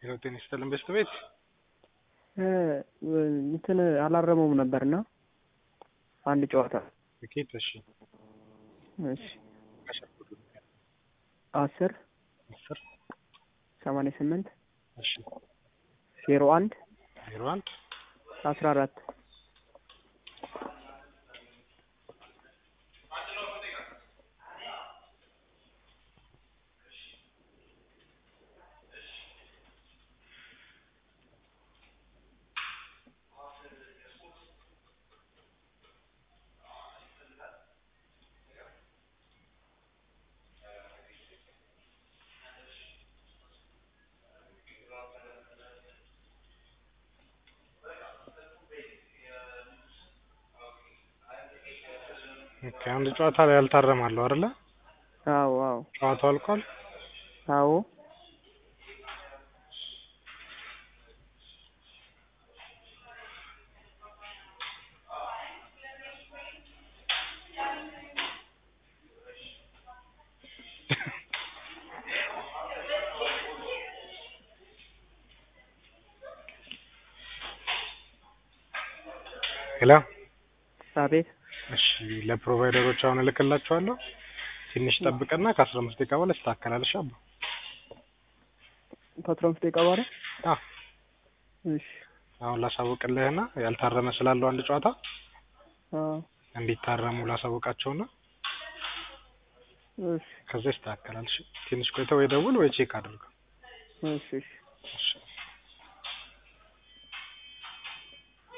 ሄሎ ጤና ይስጥልን በስት ቤት እንትን አላረመውም ነበርና አንድ ጨዋታ ትኬት እሺ እሺ አስር አስር ሰማንያ ስምንት እሺ ዜሮ አንድ ዜሮ አንድ አስራ አራት ኦኬ አንድ ጨዋታ ላይ ያልታረማለሁ አይደለ? አዎ አዎ ጨዋታው አልቋል። አዎ ሄሎ አቤት እሺ ለፕሮቫይደሮች አሁን እልክላችኋለሁ። ትንሽ ጠብቅና ከአስራ አምስት ደቂቃ በኋላ ይስተካከላል። እሺ አባ ከአስራ አምስት ደቂቃ በኋላ አዎ እሺ አሁን ላሳውቅልህና ያልታረመ ስላለው አንድ ጨዋታ አዎ እንዲታረሙ ላሳውቃቸውና እሺ ከዛ ይስተካከላል። እሺ ትንሽ ቆይተህ ወይ ደውል ወይ ቼክ አድርገው። እሺ እሺ እሺ